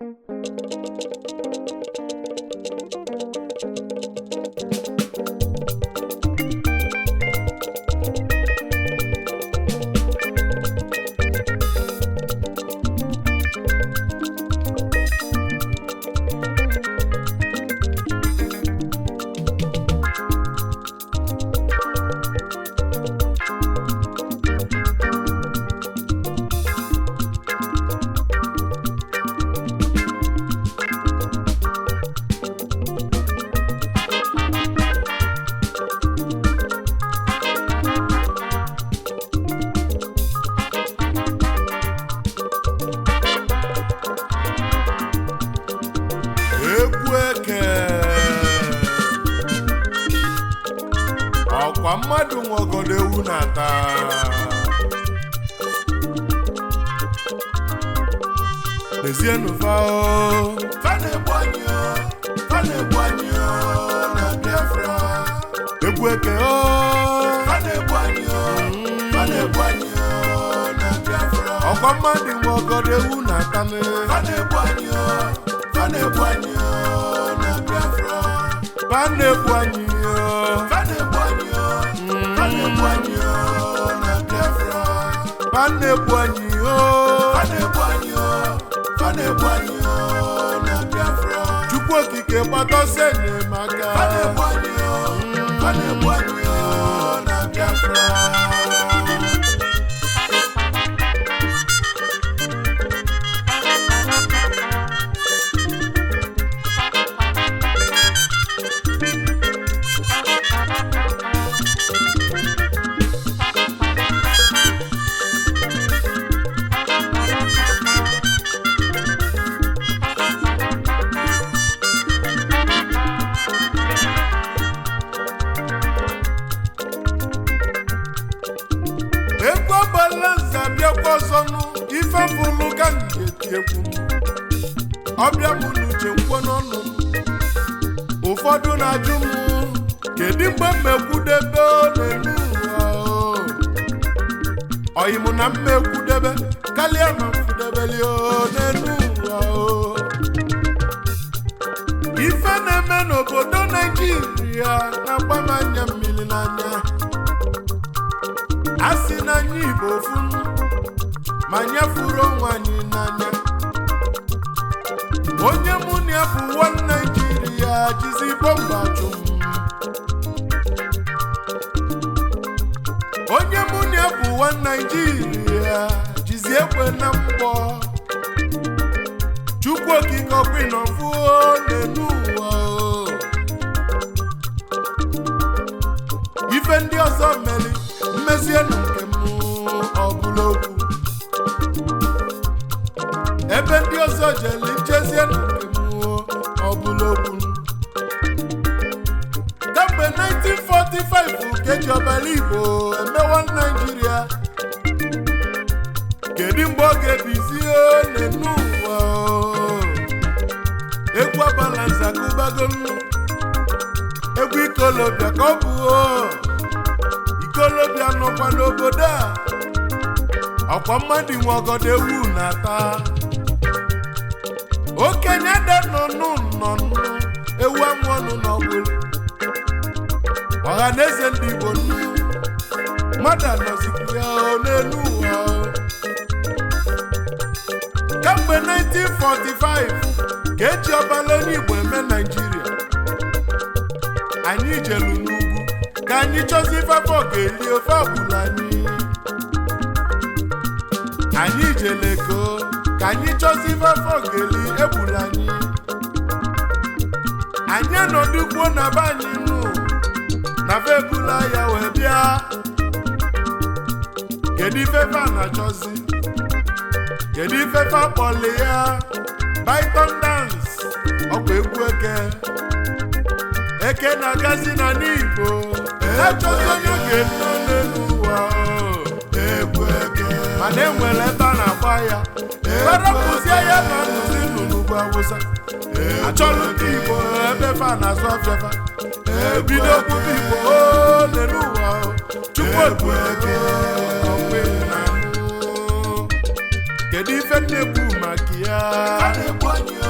egwu eke ọkwa mmadụ nwegodo ewu na-ata lezienụ fa o fa na-egbu anyị o fa na-egbu anyị o na Biafra egwu eke o fa na-egbu anyị o fa na-egbu anyị o na Biafra ọkwa mmadụ nwegodo ewu na-ata fa na-egbu anyị o fa na-egbu anyị o na Biafra fa na-egbu anyị o fa na-egbu anyị o fa na-egbu anyị o na Biafra fa na-egbu anyị o fa na-egbu anyị o fa na-egbu anyị o na Biafra Chukwu okike gbadọsie enyemaka fa na-egbu anyị o fa na-egbu anyị o na Biafra egwu ọgbala nza bịakwa ọzọnụ ife mbụlụ ka m ga-eti egwu m ọbịa m n'uche nkwo n'ọnụ m ụfọdụ na-ajụ m kedu mgbe m ekwudebe n'elu ụwa o? ọyị m na mma ekwudebe karịa ma m fudebeli o n'elu ụwa o. ife na-eme n'obodo naijiria na-agba m anya mmiri n'anya a sị na anyị igbo ofu ma nyefuru onwe anyị n'anya onye mụ na ya bụ nwa naijiria jizi bọmba chụ m onye mụ na ya bụ nwa naijiria jizi ekwe na mgbọ chukwu okike ọkwinọfu n'elu ụwa o. ife ndị ọzọ meri mmezie na nke m ọ bụla okwu ebe ndị ọzọ jeli nchezie na nke m ọ bụla okwu kamgbe 1945 ka eji ọbara igbo emewa naijiria kedu mgbe ọ ga-ebizie n'enu ụwa o? egwu abala nzakụbago nnu egwu ikolobịa ka ọ bụ o ikolobịa nọkwa n'obodo a ọkwa mmadụ nwe ọgọdọ ewu na-ata okenye de nọnụ nnọnụ ewu amụ ọnụ n'ọgbụlụ ọha na eze ndị igbo nnu mmadụ anọzikwu ya o n'elu ụwa o. kemgbe 1945 ka eji ọbala onye igbo eme naijiria anyị jelu n'ugwu ka anyị chọzi ife afọ ga-eli ofe ọbụla anyị anyị jele ego ka anyị chọzi ife afọ ga-eli egbula anyị anyị anọdụkwuo na be anyị nụ na be ebula ya wee bịa kedu ife fa na-achọzi kedu ife fa kpọli ya Python dance ọkwa egwu eke eke na-agazi na n'igbo achọzi onye ga-eto n'elu ụwa o. egwu eke mana enwere ebe a na-agba ya arapụzie ya na nụzi nụ n'ugwu awụsa achọrọ ndị igbo ebe fa na-azụ afịafa ebido kwuba igbo o n'elu ụwa o. chukwu egwu eke okwe na mụ kedu ife nne-ekwu maka ya a na-egbu anyị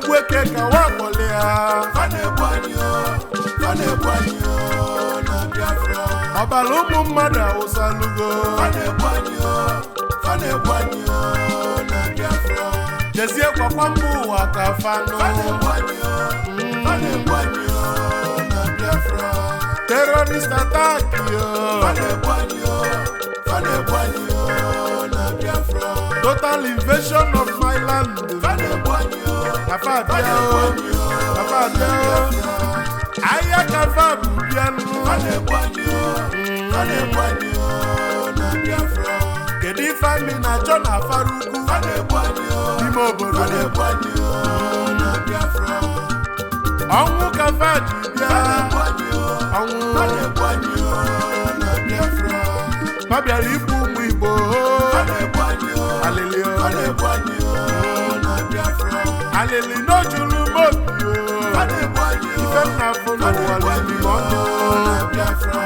egwu eke ka wakpọli ya fa na-egbu anyị o fa na-egbu anyị o na Biafra ọbara ụmụ mmadụ awụsalugo fa na-egbu anyị o fa na-egbu anyị o na Biafra jezie kwakwa mba ụwa ka fanụ fa na-egbu anyị o fa na-egbu anyị o na Biafra terrorist attack yo fa na-egbu anyị o fa na-egbu anyị o na Biafra total invasion of my land fa na-egbu anyị o kafa fa abịa na-egbu o anyị o kafa abịa o ahịa kafa bụ bịanụ fa na-egbu anyị o fa na-egbu anyị o na Biafra kedu ife amị na-achọ na afara ugwu fa na-egbu anyị o n'ime obodo fa na-egbu anyị o na Biafra ọnwụ kafa ji bịa fa na-egbu anyị o ọnwụ fa na-egbu anyị o na Biafra ma bịara igbu ụmụ igbo fa na-egbu anyị o alịlị o fa na-egbu anyị o na Biafra alịlị n'ojulu mobi fa o na-egbu anyị o ife m na-afụ fa n'ụwa na-egbu lili anyị ma o ọnụ na Biafra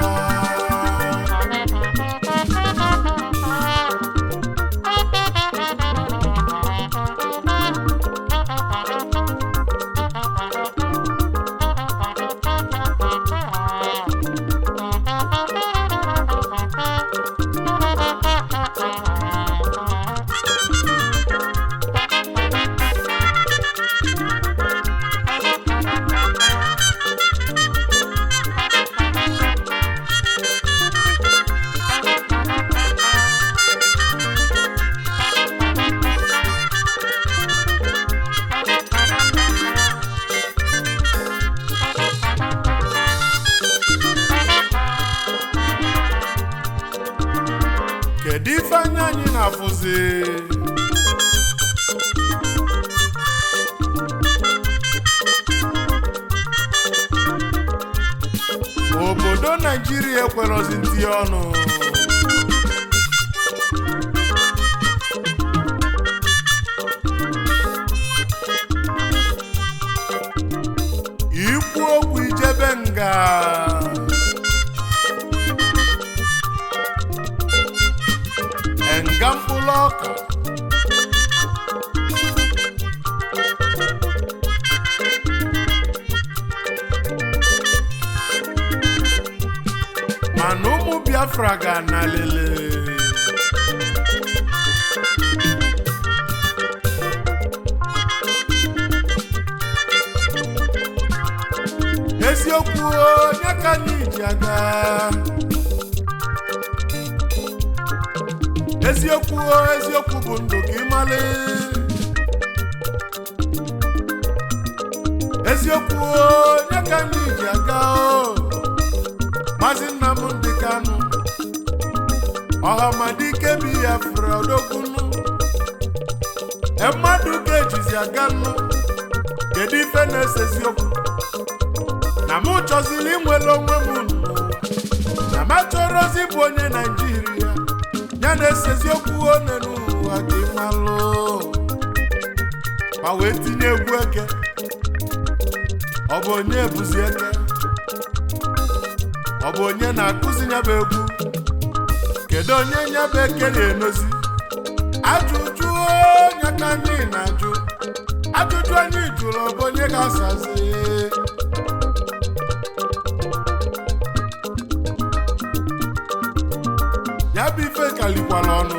kedu ife anya anyị na-afụzi obodo naijiria ekwerozi ntinye ọnụ ikwu okwu ijebe nga nga mkpụrụ ọka mana ụmụ biafra ga na lele eziokwu onye ka anyị ji aga eziokwu o, eziokwu bụ ndụ ka ịmalị eziokwu o, onye ka anyị ji aga o maazị Nnamdị Kanụ ọhamadike bi ya fere odokwunu e mmadụ ka ejizi aga nnu kedu ife na-ese eziokwu na mụ chọziri inwere onwe m nụ na m achọrọzi bụ onye naijiria ya na-ese eziokwu one n'ụwa ka ịmalụ ma wee tinye egwu eke ọ bụ onye bụzi eke ọ bụ onye na-akụzi nyaba egwu kedu onye nyaba eke na-enozi ajụjụ onye ka anyị na-ajụ ajụjụ anyị jụrụ ọ bụ onye ga-asazi ya bụ ife kalikwala ọnụ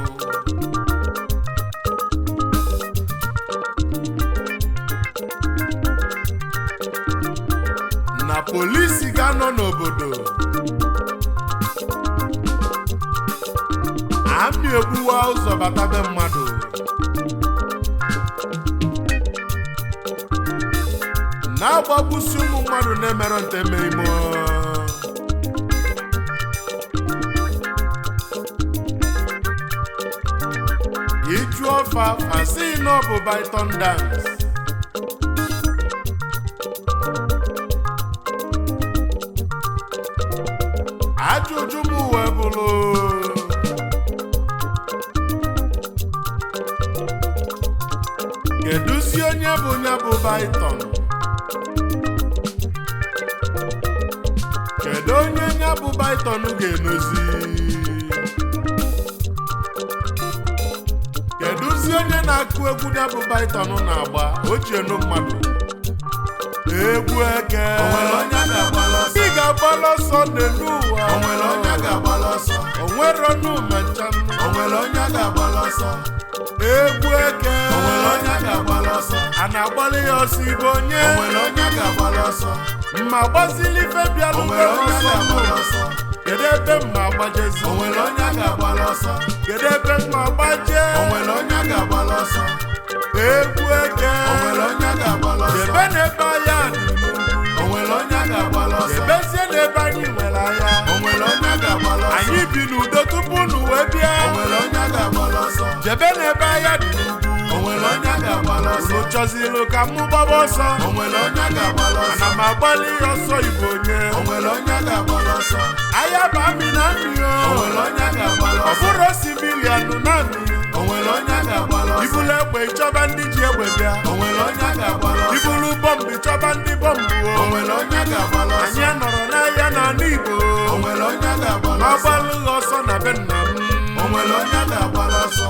na polisi ga-anọ n'obodo amị egbuwa ụzọ bata be mmadụ na-agbagbusi ụmụ mmadụ na-emerọ nteme ime iju ọfa asị na ọ bụ Python dance ajụjụ m wee bụrụ kedụzi onye bụ ya bụ Python kedu onye ya bụ Python ga-enozi kedụzi ezi onye na-akụ egwu ya bụ baiton na-agba o ji enu mmadụ egwu eke O nwere onye a ga-agbala ọsọ? ị ga-agbala ọsọ n'elu ụwa O nwere onye a ga-agbala ọsọ? o nwere ọnụ mecha O nwere onye a ga-agbala ọsọ? egwu eke O nwere onye a ga-agbala ọsọ? a na-agbalị ya ọsọ ibe onye O nwere onye a ga-agbala ọsọ? mma gbazili ife O bịalụ nwere onye a ọsọ ga-agbala ọsọ? kedu ebe mma agbajezi O nwere onye a ga-agbala ọsọ? kedu ebe mma agbaje O nwere onye a ga-agbala ọsọ? egwu eke O nwere onye a ga-agbala ọsọ? ebe na-ebe anya dị n'ugwu O nwere onye a ga-agbala ọsọ? ebezie n'ebe anyị nwere anya O nwere onye a ga-agbala ọsọ? anyị bi n'udo tupu unu wee bịa O nwere onye a ga-agbala ọsọ? jebe n'ebe anya dị n'ugwu O nwere onye a ga-agbala ọsọ? unu chọzilu ka mụ gbaba ọsọ O nwere onye a ga-agbala ọsọ? ana m agbalị ọsọ igbo onye O nwere onye a ga-agbala ọsọ? anya bụ amị na mmiri O nwere onye a ga-agbala ọ ọsọ? bụrụ sivilian na mmiri O nwere onye a ga-agbala ọsọ? ibulu egbe ịchọba ndị ji egbe bịa O nwere onye a ga-agbala ọsọ? ibulu bọmbụ ịchọba ndị bọmbụ O nwere onye a ga-agbala ọsọ? anyị nọrọ n'ahịa n'ala igbo O nwere onye a ga-agbala ọsọ? agbalụghị ọsọ na be nna m O nwere onye a ga-agbala ọsọ?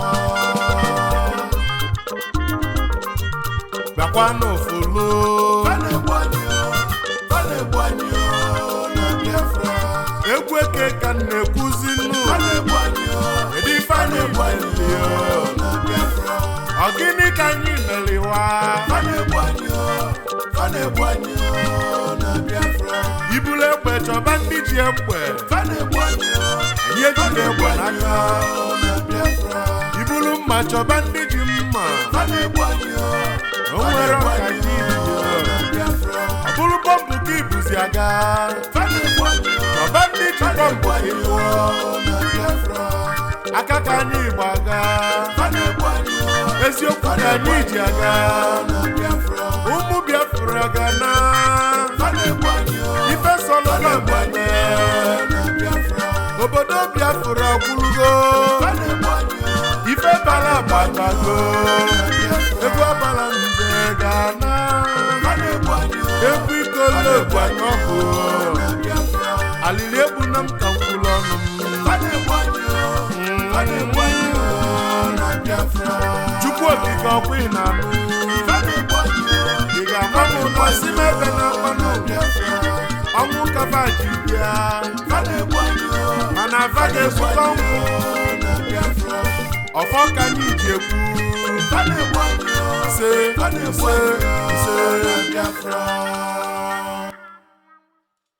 bakwa n'ofulu Fa na-egbu anyị o, fa na-egbu anyị o na Biafra. egwu eke ka m na-ekwuzi nnu Fa na-egbu anyị o, kedu ife fa anyị na-egbu anyị meli o na Biafra. ọ gịnị ka anyị meliwa Fa na-egbu anyị o, fa na-egbu anyị o na Biafra. ibulu egbe chọba ndị ji egbe Fa na-egbu anyị o, anyị fa ejide na-egbu egbe anyị n'aka o na Biafra. ibulu mma chọba ndị ji mma Fa na-egbu anyị o, O fa nwere na-egbu ọka anyị gị o na Biafra. ọ bụrụ bọmbụ ka ibuzi aga Fa na-egbu anyị o, chọba ndị ji fa na-egbu bọmbụ anyị o na Biafra. aka ka anyị igbo aga Fa na-egbu anyị o, eziokwu fa ka na-egbu anyị ji anyị aga o na Biafra. ụmụ biafra ga na Fa na-egbu anyị o, ife sọlọ fa na na-egbu anyị mmemme o na Biafra. obodo biafra gwụlugo Fa na-egbu anyị o, ife bala gbatago na Biafra. egwu ọbala nze ga na Fa na-egbu anyị o, egwu ikolo gbanyọbụ na Biafra. alili egbu na m ka nkwulu ọnụ m Fa na-egbu anyị o, fa na-egbu anyị o na Biafra. chukwu okike ọkwa ị na-anụ Fa na-egbu anyị o, ị ga-agba m ụlọ si m ebe na-akpa na Biafra. ọnwụ kaba ji bịa Fa na-egbu anyị o, mana afa ga-ezute ọnwụ na Biafra. ọfọ ka anyị ji ekwu Fa na-egbu anyị o, se fa na-egbu se anyị o se na Biafra.